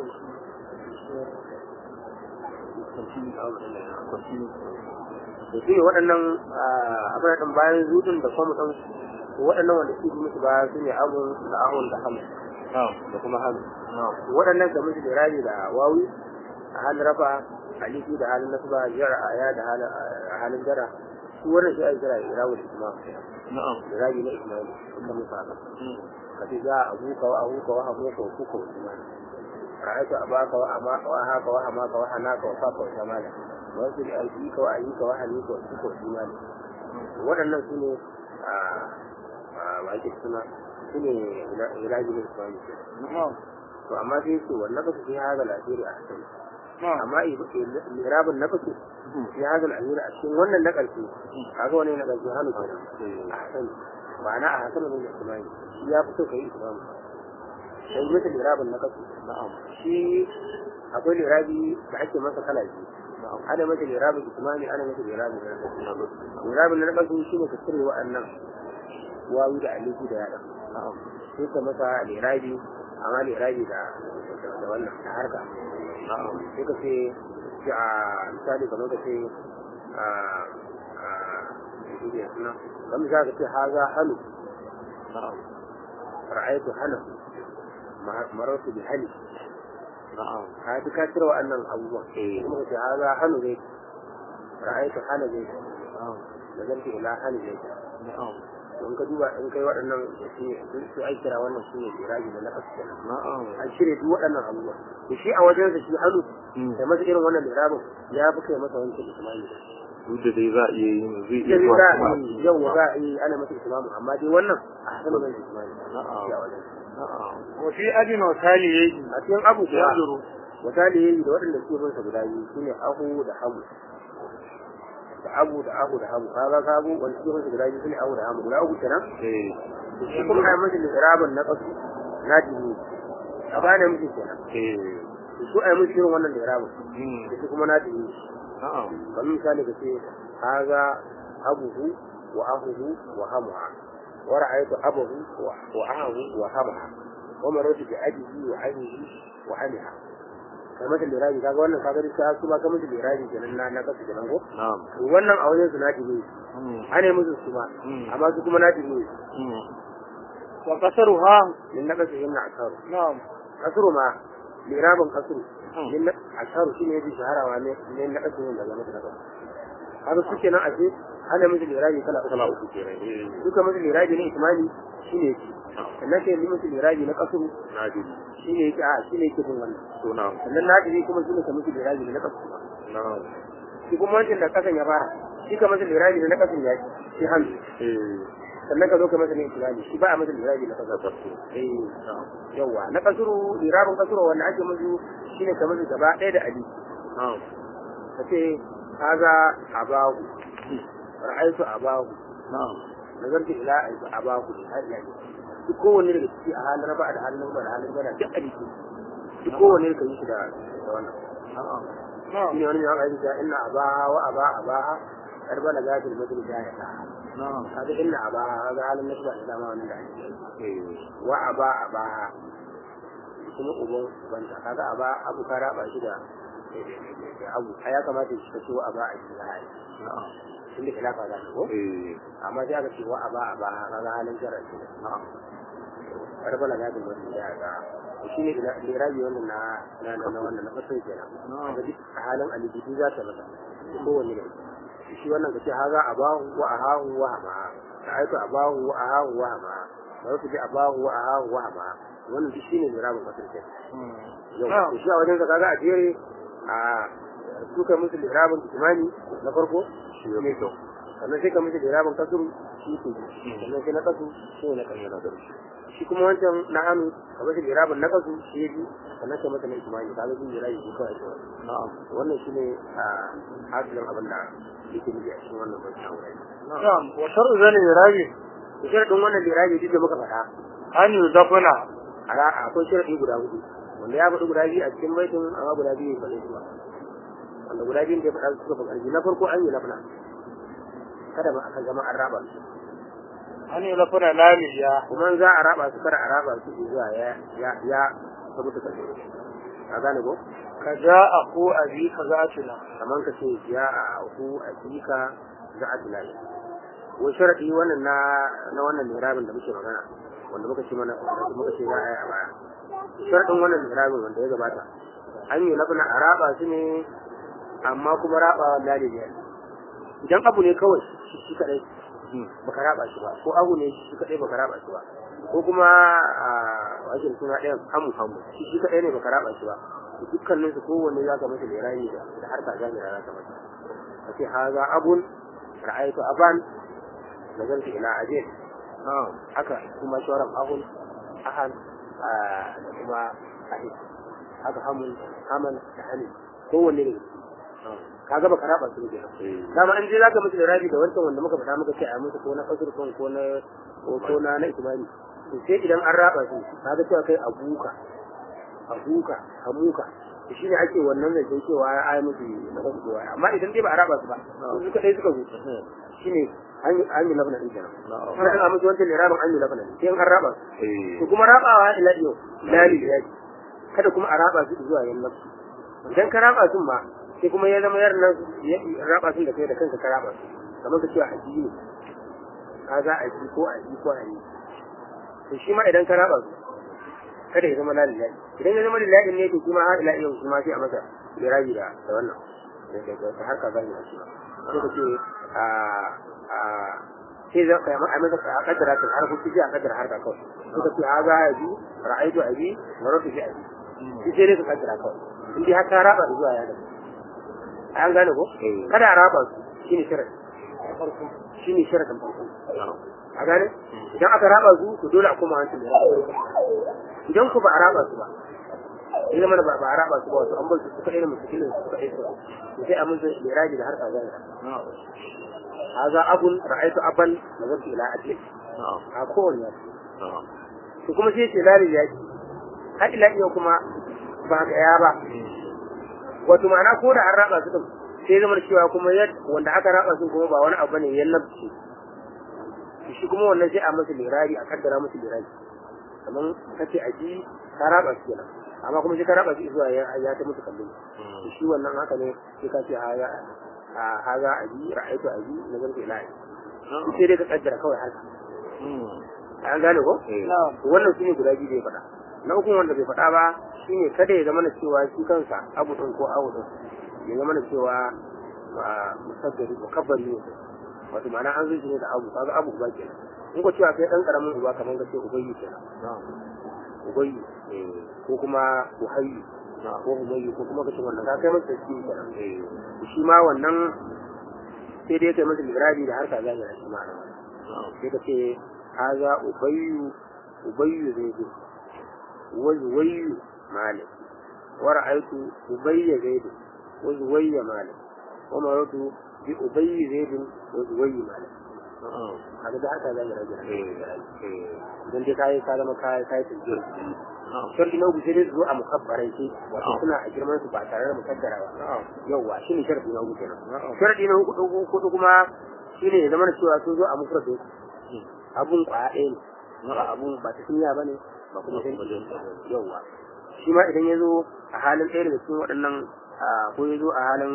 da su ne waɗannan abin ɗin bayan zudun da kuma ɗan waɗannan wanda su yi musu baya su ne abun da ahun da hamu da kuma hamu waɗannan kamar su da rabi da wawi a halin rafa alifi da halin nasba jiyar aya da halin jara su wannan shi ake kira irawu da isma da rabi na ismaili suka musu haka ka ce za a abuka wa abuka wa hamuka wa kuka wa ismaili ra'aytu abaka wa amaka wa haka wa hamaka wa hanaka wa faka wa shamala wa su da ayyuka wa ayyuka wa hanika wa kuka wa ismaili waɗannan su ne a ba ake suna su ne irabi na ismaili to amma sai su wannan ba su fi haga lafiyar a hasali amma irabin na kasu fi haga lafiyar a cikin wannan na ƙarshe kaga wani na ƙarshe hannu kenan a hasali ma'ana a hasali ne da ismaili shi ya fi so ka yi ismaili sai mutum lirabin na kasu shi akwai lirabi da ake masa kala biyu ana masa lirabin ismani ana masa lirabin na kasu lirabin na kasu shi ne ka cire wa'annan wawi da alifi da yaɗa sai ka masa lirabi amma lirabi da da wannan ta harka sai ka ce shi a misali kamar ka ce a a suna kamar za ka ce haza hannu ra'aytu hana marartu bi hali ka fi ka cire wa'annan abubuwan kuma ce haza hannu zai ra'aytu hana zai da zarfi ila hali zai don ka duba in kai waɗannan su ai kira wannan su ne iraji da nafas kenan an shirya duk waɗannan abubuwa to shi a wajen sa shi hannu kai masa irin wannan irabin ya fi kai masa wancan ismani duk da dai za a iya yin zai iya Yanzu zuwa za a kuma yi yau za a yi ana masa ismamu amma dai wannan a hasan mai ismani shi a wajen wa fi adin wa taliyayi a cikin abu kuwa misali yayi da waɗanda suke bin sa guda biyu shine ahu da hamu da abu da ahu da hamu kaga ka abu wanda suke bin sa guda biyu shine ahu da hamu guda uku kenan eh shi kuma ai masa liraban na kasu na dini a gane miki kenan eh su ai miki irin wannan liraban mm da shi kuma na dini na'am kamar misali ka ce haza abuhu wa ahuhu wa hamuha wa ra'aytu abahu wa wa ahu wa hamaha wa maratu bi abihi wa abihi wa amiha kai mata lirabi kaga wannan kaga duk su ma kamar lirabi kenan na na kasu kenan ko na'am to wannan a wajen su na dini mm ane musu su ma Mm. amma su kuma na dini mm wa kasaruha min na kasu yin na akaru na'am kasuru ma lirabin kasuru Mm. min na akaru shine yafi shaharawa ne ne na kasu yin daga mata na kasu kaga su kenan ashe ana musu lirabi kala kala uku kenan eh duka musu lirabi ne ismani shine yake sannan sai musu lirabi na kasuru na ji shine yake a shine yake bin wannan to na'am sannan na dai kuma shine ka musu lirabi na kasuru na'am shi kuma wancan da kasan ya fara shi ka masa lirabi na kasan ya shi hannu eh sannan ka zo ka masa ne lirabi shi ba a masa lirabi na kasan tabbatu eh na'am yawa na kasuru lirabin kasuru wanda ake musu shine ka musu gaba ɗaya da ali na'am ka ce haza abahu ra'aytu abahu na'am nazartu ila abahu har ila duk kowanne daga ciki a halin raba da halin raba da halin gana duk a jiki duk kowanne ka yi shi da da wannan na'am na'am shine wani ya ga inna abaha wa aba abaha karba da gadil madri da ya ta na'am kaga inna abaha kaga halin nasba da dama wannan da ake yi eh wa aba abaha kuma uban banta kaga aba abu ka raba shi da da abu ai ya kamata shi ka ce wa aba a shi hai na'am inda khilafa za ta ko eh amma sai aka ce wa aba aba kaga halin jarar shi na'am karbala ga da wani da ga shi ne ila lirabi wannan na na na na wannan na fasin kenan Na'am. kaga duk a halin alibitu za ta masa kowanne da shi wannan ka ce haza abahu wa ahahu wa hama ka aika abahu wa ahahu wa hama da wasu ji abahu wa ahahu wa hama wannan duk shine lirabin fasin kenan mm yau Na'am. to shi a wajen ka kaga a jere a suka musu lirabin kimani na farko shi ya fi kyau sannan sai ka musu lirabin kasuru shi ke sannan sai na kasu sai na kasu yana da shi shi kuma wancan na hannu ka bashi lirabin na kasu shi ya bi sannan ka masa na kimani ka ga shi lirabi shi kawai kawai na'am wannan shi ne a hasilin abin da yake nufi a cikin wannan bauta a wurin na'am wa shar'u zani rabi da sharaɗin wannan lirabi duk da muka faɗa an yuzafuna a ra- akwai sharaɗi guda hudu wanda ya faɗi guda biyu a cikin baitin amma guda biyu ya faɗi su ba wanda guda biyun da ya faɗa su suka fi ƙarfi na farko an yi lafna kada ma aka zama an raba su an yuzafuna lamiya kuma in za a raba su kada a raba su zuwa ya ya ya saboda ƙarfi a gane ko ka ja a ko abi ka za tuna kamar ka ce ya a aku a jika za a tunani wai sharaɗi wannan na na wannan mirabin da muke magana wanda muka ce mana wanda muka ce za a yi a baya sharaɗin wannan mirabin wanda ya gabata an yi labna a raba su ne amma kuma raba lali ne idan abu ne kawai shi shi kadai baka raba shi ba ko abu ne shi kadai baka raba shi ba ko kuma a wajen suna ɗayan hamu hamu shi shi kadai ne baka raba shi ba dukkanin su kowanne za ka masa lirayi da da harka jami'a za ka masa ka ce haza abun ra'aytu aban nazartu ila ajin na'am haka kuma shawaran ahun ahan ah, da kuma ahid haka hamun haman da hani kowanne ne ka gaba ka raba su ne dama an je za ka musu da rabi da wancan wanda muka faɗa muka ce a musu ko na kasur ko ko na ko ko na na ismani to sai idan an raba su ka ga cewa kai abuka abuka amuka to shine ake wannan da sai cewa ya ayi musu na kasur ko amma idan dai ba a raba su ba su kadai suka zo shine an yi an yi labana din kenan kuma an musu wancan lirabin an yi labana sai an raba su to kuma rabawa ila yau lali ya kada kuma a raba su zuwa yan nafsu idan ka raba su ma sai kuma ya zama yar nan ya raba su da kai da kanka ka raba su kamar ka ce a ji ne ka za a ji ko a ji ko a yi to shi ma idan ka raba su kada ya zama lalilahi idan ya zama lillahi ne to kuma har ila yau kuma sai a masa lirabi da da wannan da da da harka zai da shi ba sai ka ce a a sai za ka yi a masa a kaddara ta har kuci a kaddara harka kawai sai ka ce a za a ji ra'aitu abi maratu bi abi shi sai dai ka kaddara kawai in dai har ka raba zuwa ya da an gane ko kada a raba su shine sharadi shine sharadin farko a gane idan aka raba su to dole a koma hancin da idan ku ba a raba su ba ya zama da ba a raba su ba wato an bar su suka irin mutum su suka irin su sai a mun zai liraji da harka zai haza abun ra'aitu aban da zai ila ajli a kowanne ya to kuma sai ce lari ya har ila yau kuma ba ga ya ba wato ma'ana ko da an raba su din sai zama cewa kuma wanda aka raba su kuma ba wani abu ne ya nafsi shi kuma wannan sai a masa lirari a kaddara masa lirari kamar kace a ji ka raba su kenan amma kuma sai ka raba su zuwa ya ya ta musu kallon shi wannan haka ne sai ka ce ha ya ha za a ji ra'aytu a ji na zarta ilahi sai dai ka kaddara kawai haka an gane ko wannan shine guda biyu da ya faɗa na uku wanda bai faɗa ba shine kada ya zama na cewa shi kansa abu ɗin ko abu ɗin ya zama na cewa musaddari mukabbari ne wato ma'ana an zai ne da abu kaga abu uba kenan in ko cewa kai dan karamin uba kamar ka ce ubayyi kenan ubayyi ko kuma uhayyi ko umayyi ko kuma kace wannan ka kai masa shi kenan shi ma wannan sai dai kai masa librabi da harka zahira shi ma sai ka ce haza ubayyu ubayyu zai zo wa zuwayyu malik wa ra'aytu ubayya zaid wa zuwayya malik wa maratu bi ubayyi zaid wa zuwayyi malik kaga da haka zai rage idan dai kai ka zama kai kai tijjir sharri na uku sai dai zo a mukabbarai ce wato suna a girman su ba tare da mukaddara ba yawa shine sharri na uku kenan sharri na uku ko kuma shine ya zama cewa sun zo a mufrad abun kwaya ɗaya ne ba abun ba ta sunya bane ba kuma sai yawa shi ma idan ya zo a halin ɗaya daga cikin waɗannan ko ya zo a halin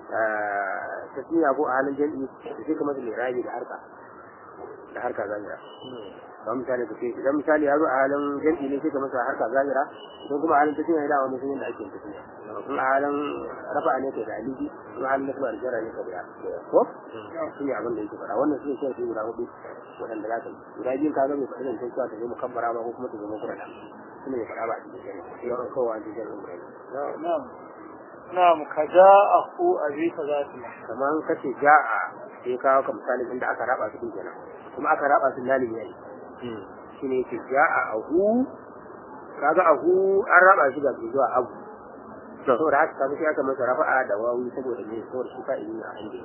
tasmiya ko a halin jami'i da sai kamar da rabi da harka da harka zahira ba misali ka ce idan misali ya zo a halin jami'i ne sai ka masa harka zahira idan kuma a halin tasmiya ya dawo mutum yadda ake tasmiya in a halin rafa ne ka da aliji in a halin nasba da jara ne ka da ko shi ne abin da yake faɗa wannan shi ne shi guda hudu waɗanda za ka yi guda biyun ka ga mai faɗi zancen cewa ta zo mukabbara ba ko kuma ta zo mukurana shi ne mai faɗa ba a cikin shari'a sai yawan kowa a cikin shari'a na'am ka ja a ku a bi ka za su kamar kace ja'a sai kawo ka misali inda aka raba su din kenan kuma aka raba su lalin yayi shine yake ja'a ahu kaga ahu an raba shi ga zuwa abu saboda haka kaga sai aka masa rafa'a da wawi saboda ne saboda shi fa'ili ne a hande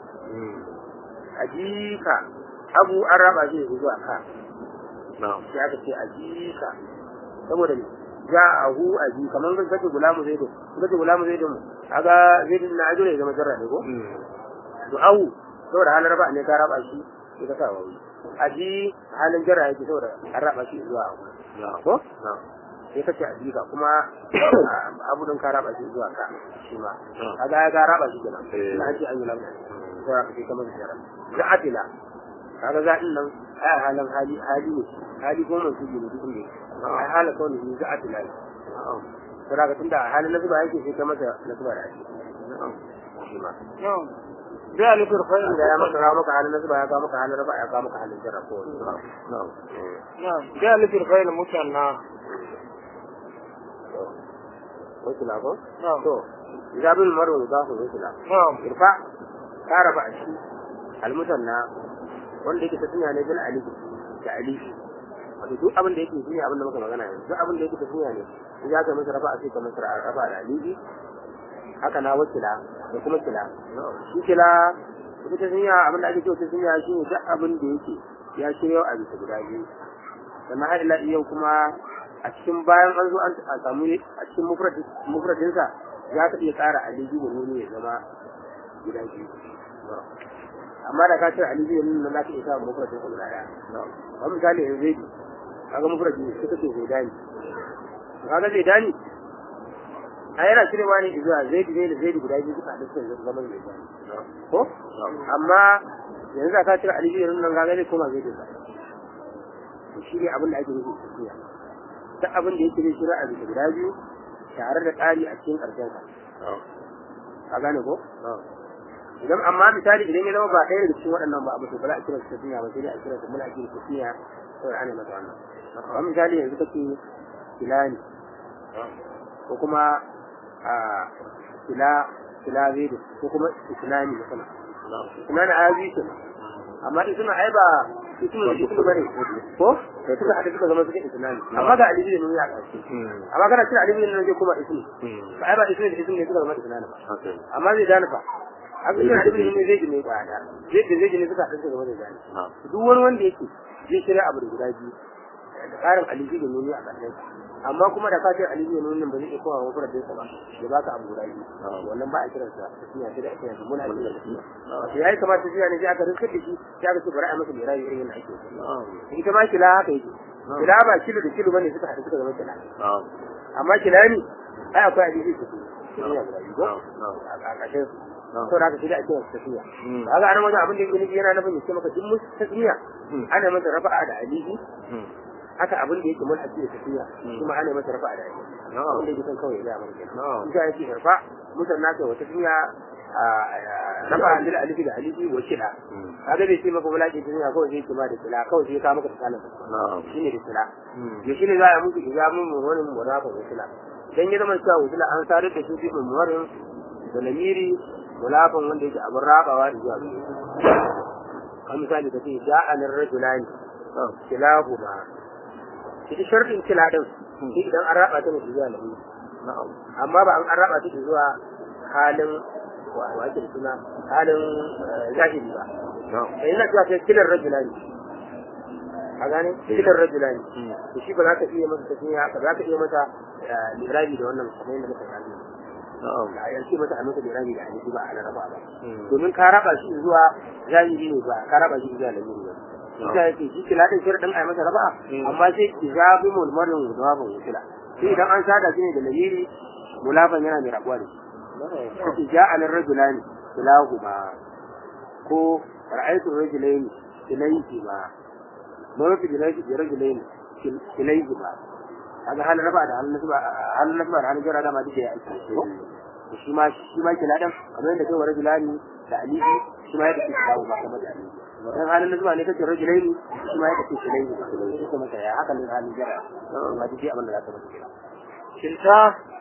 ajika abu an raba shi zuwa ka sai aka ce ajika saboda ne ja'ahu aji kamar kan kace gulamu zaidu kace gulamu zaidu kaga zaidu na ajo ne zama jarra ne ko to ahu saboda halin raba ne ka raba shi sai ka sa wawi aji halin jarra yake saboda an raba shi zuwa abu ko sai kace abika kuma abu don ka raba shi zuwa ka shi ma kaga ya ga raba shi kenan Eh. na ce an yi lafiya sai ka ce kamar jara za'atila kaga za'in nan ai halin hali hali ne hali goma su ne duk ne ai hala kawai ne za'atila ne sai kaga tunda a halin nasuba yake sai ka masa nasuba da ake shi ma na'am bi alifir fa'il da ya maka kawo maka halin nasuba ya kawo maka halin raba ya kawo maka halin jarra ko wani na'am na'am bi alifir fa'il musanna wasu na ko na'am to zabin maro da su wasu na na'am irfa ka raba a shi almusanna wanda yake tafiya ne bil alif da alif wato duk abin da yake shine abin da muka magana yanzu duk abin da yake tafiya ne in ya ka masa rafa a sai ka masa rafa da alifi haka na wakila da kuma kila shi kila ita ta sunya abin da ake cewa ta sunya shi ne duk abin da yake ya shirya a bisa guda biyu sannan har ila yau kuma a cikin bayan an zo an a samu a cikin mufradinsa ya ka iya ƙara alifi da nuni ya zama guda biyu amma da ka ce alifi da nuni na za ka iya samun mufradinsa guda ɗaya kamar misali yanzu zai kaga mufradi ne suka ce zai dani kaga zai dani a yana cirewa ne zuwa zai ne da zai guda biyu suka haɗu suka zama zai dani ko amma yanzu da ka cire alifi da nuni nan kaga zai koma zai dinka to shi ne abin da ake nufi tafiya duk abin da yake zai shira a bisa guda biyu tare da ƙari a cikin ƙarshen sa ka gane ko idan amma misali idan ya zama ba ɗaya daga cikin waɗannan ba abu to ba za a kira su tafiya ba sai dai a kira su muna kira tafiya kawai ana masa wannan amma misali yanzu kake kilani ko kuma a kila kila zai ko kuma islami da sana islami a yazi kenan amma isma ai ba ismu da ismu bane ko sai suka hada suka zama suka islami amma ga alibi ne ya kace amma kana cin alibi ne zai kuma ismu ba ai ba ismu da ismu ne suka zama islami ba amma zai dana fa haka cin alibi ne zai ji ne ba da zai da zai ji ne suka hada suka zama da dani duk wani wanda yake zai shirya abu da guda biyu da karin alibi da nuni a ƙarshen amma kuma da ka ce alibi da nuni ba zai iya kowa wa da sa ba ya baka abu guda biyu wannan ba a kiransa tafiya sai da ake yanzu muna kiran tafiya wato yayi kamar tafiya ne sai aka riskar da shi sai aka ce bari a masa mirayi irin yadda ake so ita ma kila haka yake kila ba kilo da kilo bane suka haɗu suka zama kila amma kila ne ai akwai hadisi su tafiya guda biyu ko a ƙarshen su to da haka sai da ake wasu tafiya kaga anan wajen abin da yake nufi yana nufin ya ce maka duk musu tafiya ana masa rafa'a da alihi haka abin da yake mulhaki da tafiya kuma ana masa rafa'a da alihi wanda yake son kawai ya ga mana kenan ita yake rafa musanna kai wata tafiya rafa da alifi da alifi wa kila kaga bai ce maka mulaki tafiya kawai sai kuma da kila kawai sai ka maka tsalan shine da kila ya shine za a muku ijamun mu wani murafa da kila dan ya zama cewa wusula an sadar da su fi muwarin da lamiri mulafan wanda yake abin rabawa da zuwa kan misali ka ce ja'anar rajulani kilahu ma shi sharɗin kila din shi idan an raba ta ne zuwa lamiri amma ba an raba ta zuwa halin wa ake da suna halin zahiri ba da yana cewa sai kilar rajulani a gane kilar rajulani to shi ba za ka iya masa tafiya ba za ka iya masa lirabi da wannan kamar yadda muka gani a yanzu mata a masa lirabi da hadisi ba a raba ba domin ka raba shi zuwa zahiri ne ba ka raba shi zuwa lamiri ba ita yake shi kila din shirin a masa raba amma sai ki zabi mulmarin mudawafin wutila sai idan an sada shi ne da lamiri mulafan yana mai rabuwa da shi kace ja'a lir rajulani kilahu ma ko ra'aytu rajulaini kilayhi ma ma fi kilayhi bi rajulaini kilayhi ma kaga halin raba da halin nasba halin nasba da halin jarra da ma duka ya aiki ko shi ma shi ma kiladan kamar yadda kai wa rajulani da alihi shi ma yadda ke kilahu ba kamar da alihi dan halin nasba ne kace rajulaini shi ma yadda ke kilayhi ba shi kuma kai haka ne halin jarra ma duka abin da za ka masa kira kinta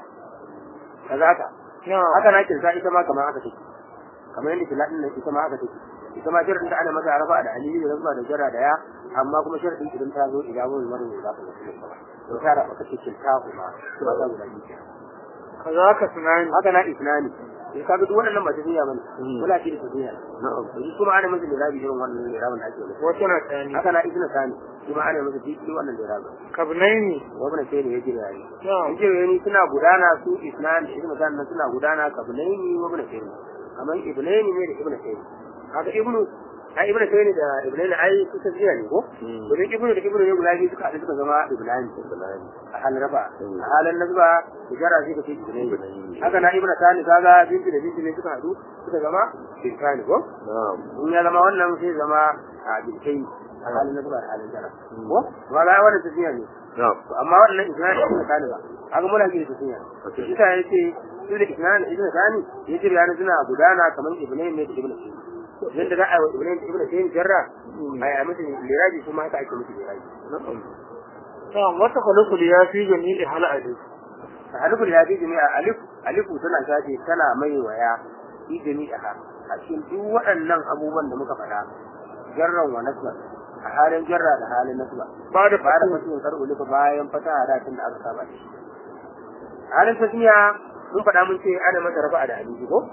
kaza haka haka na kinsa ita ma kamar haka take kamar yadda kiladin nan ita ma haka take ita ma shirin da ana masa rafa da alihi da zuba da jarra da ya amma kuma shirin idan ta zo idan mun marin za ka mutu ba to ta da baka cikin ta kuma to ba za mu gani kaza ka tunani haka na isnani sai kaga duk wannan ba ta duniya bane kula ce da duniya na'am kuma ana masa lirabi irin wannan lirabin da ake masa wasu na tani haka na isna sani kuma ana masa duk wannan lirabin kabnaini wannan sai ne ya jira yayi na'am injiniyoyi suna gudana su isnan da ibnu nan suna gudana kablaini wa ibnu sayyid kamar ibnaini ne da ibnu sayyid haka ibnu ai ibnu tayni da ibnu ne ai su tafiya ne ko Mm. domin ibnu da ibnu ne guda biyu suka haɗu suka zama ibnani Ibrahim. a halin rafa Mm. a halin nasba tijara sai ka ce ibnu Ibnai. haka na ibnu tani kaga binti da binti ne suka haɗu suka zama bintani ko Na'am. in ya zama wannan sai zama a bintai a halin nasba da halin jara Mm. ko ba ga wannan tafiya ne Na'am. To amma wannan isnad ibn tani ba haka muna ji da tafiya Okay. shi ta yace su da isnad ibn tani yace bayanan suna gudana kamar ibn ne da ibn tani yadda za a yi wa ibn ibn tani jarra ai a musu liraji kuma haka ake musu liraji Na'am. na'am wata khalaqul ya fi jami'i hal alif alifun ya fi jami'a alif alifu tana shafe tana mai waya fi jami'a a cikin duk waɗannan abubuwan da muka faɗa jarran wa nasba a halin jarra da halin nasba ba da ba da fatu mutum karɓo lifa bayan fata da tun da aka saba da shi halin tasmiya mun faɗa mun ce ana masa rafa da hadisi ko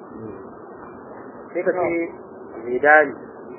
sai ka ce zidani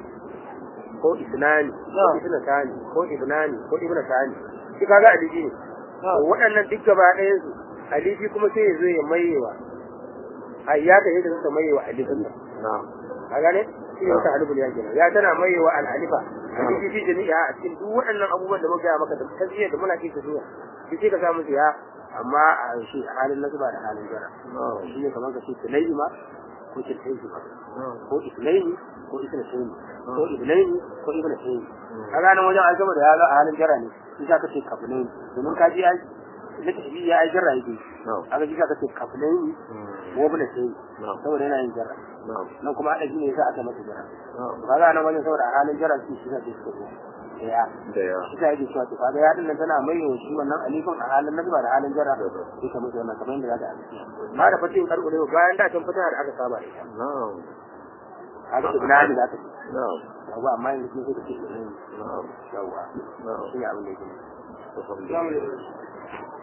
ko isnani ko Na'am. isnatani ko ibnani ko ibnatani shi kaga aliji ne to waɗannan duk gaba ɗayan su alifi kuma sai ya zo ya mayewa ayyaka yadda suka mayewa alifin nan Na'am. a gane shi ne wata alifin ya kenan ya tana mayewa al'alifa alifi fi jami'a a cikin duk waɗannan abubuwan da muka gaya maka da tasiriya da muna kisa duniya shi sai ka samu su ya amma a shi a halin nasaba da halin jara Na'am. shi ne kamar ka ce tunai ma ko tunai ma Na'am. ko isnaini ko isnataini ko ibnaini ko ibnataini a ranar wajen an gama da ya ga a halin jara ne shi za ka ce kafinaini domin ka ji ai na tafi ya ai jarra yake Na'am. aka ji ka ce kafinaini ko ibnataini Na'am. saboda yana yin jarra Na'am. nan kuma haɗa shi ne yasa aka masa jarra Na'am. ba za nan wajen saboda a halin jarra shi shi ne suka zo da ya Da ya. shi ta yake cewa to kaga ya dinnan tana mai yawan shi wannan alifin a halin nazba da halin jarra sai ka musu wannan kamar yadda za ta alfiya ma da fatin karɓo ne bayan da can fita da aka saba da ita Na'am. haka ibnani za ta ce Na'am. yawa amma yanzu sun suka ce ibnani Na'am. yawa Na'am. shi ne abin da yake Alhamdulillah. Alhamdulillah.